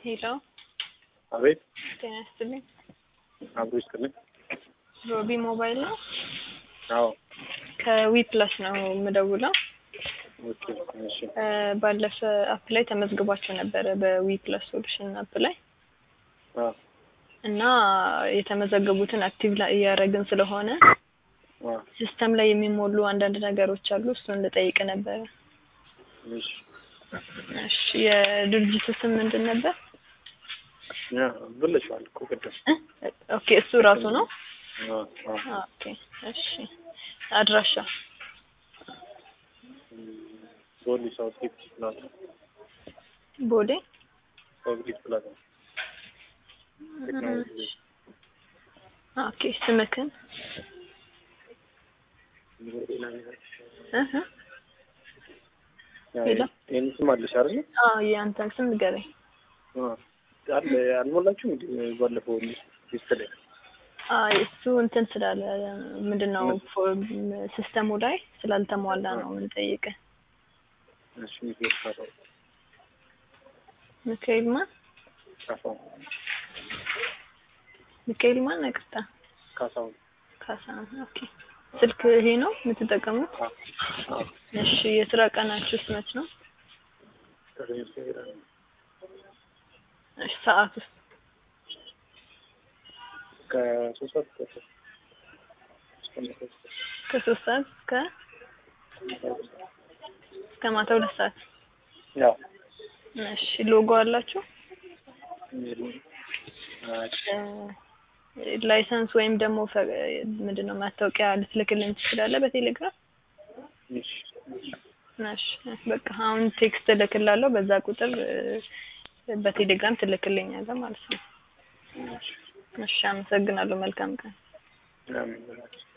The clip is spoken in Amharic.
ሄሎ አቤት ጤና ይስጥልኝ። አብሮ ይስጥልኝ። ሮቢ ሞባይል ነው። አዎ ከዊ ፕላስ ነው የምደውለው። ኦኬ እሺ እ ባለፈ አፕ ላይ ተመዝግባችሁ ነበረ በዊ ፕላስ ሶሉሽን አፕ ላይ አዎ እና የተመዘገቡትን አክቲቭ ላይ እያደረግን ስለሆነ አዎ ሲስተም ላይ የሚሞሉ አንዳንድ ነገሮች አሉ። እሱን ልጠይቅ ነበረ። እሺ እሺ የድርጅቱ ስም ምንድን ነበር? ያ ብለሽዋል እኮ ቅድም። እ ኦኬ እሱ ራሱ ነው። አዎ አዎ ኦኬ እሺ አድራሻ ቦሌ ሳውት ጌት ፕላዛ ቦሌ ሳውት ጌት ፕላዛ ቴክኖሎጂ ኦኬ ስምክን እህ ያ ሌላ? ይሄን ስም አለሽ አይደል? አዎ የአንተን ስም ንገረኝ። አዎ አለ አልሞላችሁም እንዴ ባለፈው ሊስት ላይ አይ እሱ እንትን ስላለ ምንድን ነው ሲስተሙ ላይ ስላልተሟላ ነው የምንጠይቅህ። እሺ ሚካኤል ካሳው ሚካኤል ማን ካሳው ሚካኤል ማን ነቅርታ ካሳው ካሳ ኦኬ ስልክ ይሄ ነው የምትጠቀሙት? አዎ እሺ የስራ ቀናችሁስ መች ነው? እሺ ሰዓት ውስጥ ከሶስት ሰዓት እስከ እስከ ማታ ከሶስት ሰዓት እስከ እስከ ማታ ሁለት ሰዓት። ያው እሺ ሎጎ አላችሁ? እ ላይሰንስ ወይም ደግሞ ፈ- ምንድን ነው ማስታወቂያ ልትልክልን ትችላለህ በቴሌግራም? እሺ እሺ በቃ አሁን ቴክስት እልክላለሁ። በዛ ቁጥር እ በቴሌግራም ትልክልኛለህ ማለት ነው። እሺ እሺ አመሰግናለሁ። መልካም ቀን። አሜን